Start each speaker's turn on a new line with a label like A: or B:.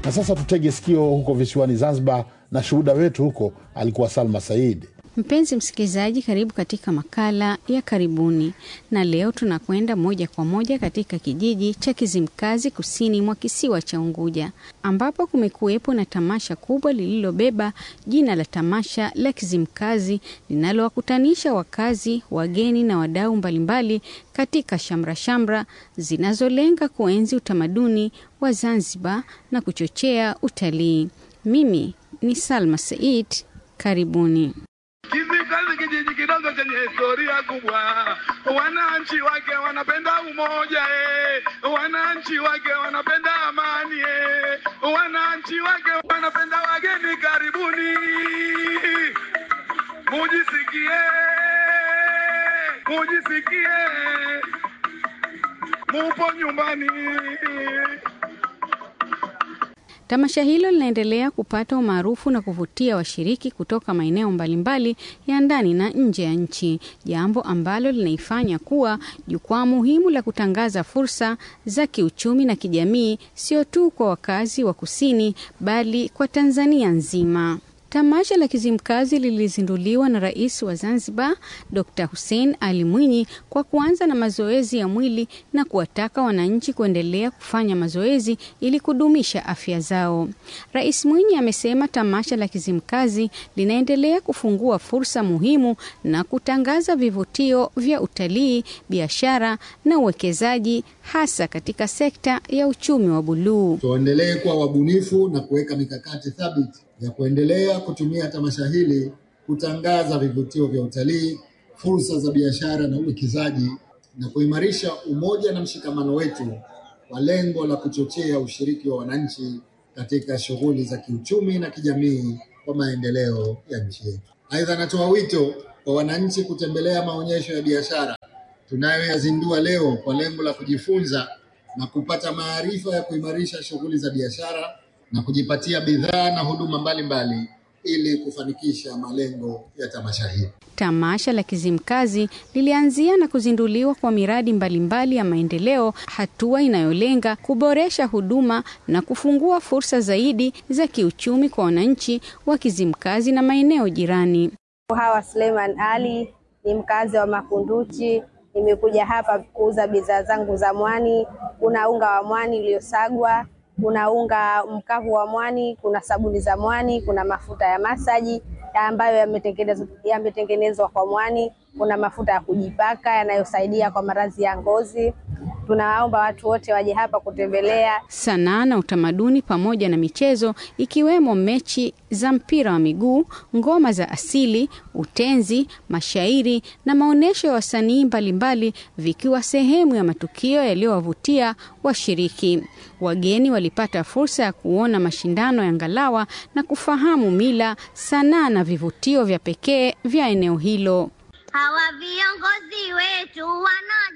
A: Na sasa tutege sikio huko visiwani Zanzibar, na shuhuda wetu huko alikuwa Salma Said.
B: Mpenzi msikilizaji, karibu katika makala ya karibuni, na leo tunakwenda moja kwa moja katika kijiji cha Kizimkazi kusini mwa kisiwa cha Unguja, ambapo kumekuwepo na tamasha kubwa lililobeba jina la tamasha la Kizimkazi linalowakutanisha wakazi, wageni na wadau mbalimbali katika shamra shamra zinazolenga kuenzi utamaduni wa Zanzibar na kuchochea utalii. Mimi ni Salma Said, karibuni.
C: Kizimkazi kijiji kidogo chenye historia kubwa, wananchi wake wanapenda umoja eh. Wananchi wake wanapenda amani eh. Wananchi wake wanapenda wageni. Karibuni mujisikie, mujisikie mupo nyumbani.
B: Tamasha hilo linaendelea kupata umaarufu na kuvutia washiriki kutoka maeneo mbalimbali ya ndani na nje ya nchi, jambo ambalo linaifanya kuwa jukwaa muhimu la kutangaza fursa za kiuchumi na kijamii, sio tu kwa wakazi wa kusini, bali kwa Tanzania nzima. Tamasha la Kizimkazi lilizinduliwa na Rais wa Zanzibar Dr. Hussein Ali Mwinyi kwa kuanza na mazoezi ya mwili na kuwataka wananchi kuendelea kufanya mazoezi ili kudumisha afya zao. Rais Mwinyi amesema tamasha la Kizimkazi linaendelea kufungua fursa muhimu na kutangaza vivutio vya utalii, biashara na uwekezaji hasa katika sekta ya uchumi wa buluu.
D: Tuendelee kuwa wabunifu na kuweka mikakati thabiti ya kuendelea kutumia tamasha hili kutangaza vivutio vya utalii, fursa za biashara na uwekezaji na kuimarisha umoja na mshikamano wetu kwa lengo la kuchochea ushiriki wa wananchi katika shughuli za kiuchumi na kijamii kwa maendeleo ya nchi yetu. Aidha, natoa wito kwa wananchi kutembelea maonyesho ya biashara tunayoyazindua leo kwa lengo la kujifunza na kupata maarifa ya kuimarisha shughuli za biashara na kujipatia bidhaa na huduma mbalimbali mbali, ili kufanikisha malengo ya tamasha hili.
B: Tamasha la Kizimkazi lilianzia na kuzinduliwa kwa miradi mbalimbali mbali ya maendeleo, hatua inayolenga kuboresha huduma na kufungua fursa zaidi za kiuchumi kwa wananchi wa Kizimkazi na maeneo jirani.
E: Hawa Suleiman Ali ni mkazi wa Makunduchi. Nimekuja hapa kuuza bidhaa zangu za mwani. Kuna unga wa mwani uliosagwa kuna unga mkavu wa mwani, kuna sabuni za mwani, kuna mafuta ya masaji ambayo yametengenezwa yametengenezwa kwa mwani, kuna mafuta ya kujipaka yanayosaidia kwa maradhi ya ngozi. Tunawaomba watu wote waje hapa kutembelea.
B: Sanaa na utamaduni pamoja na michezo ikiwemo mechi za mpira wa miguu, ngoma za asili, utenzi, mashairi na maonyesho ya wasanii mbalimbali vikiwa sehemu ya matukio yaliyowavutia washiriki. Wageni walipata fursa ya kuona mashindano ya ngalawa na kufahamu mila, sanaa na vivutio vya pekee vya eneo hilo.
F: Hawa viongozi wetu wana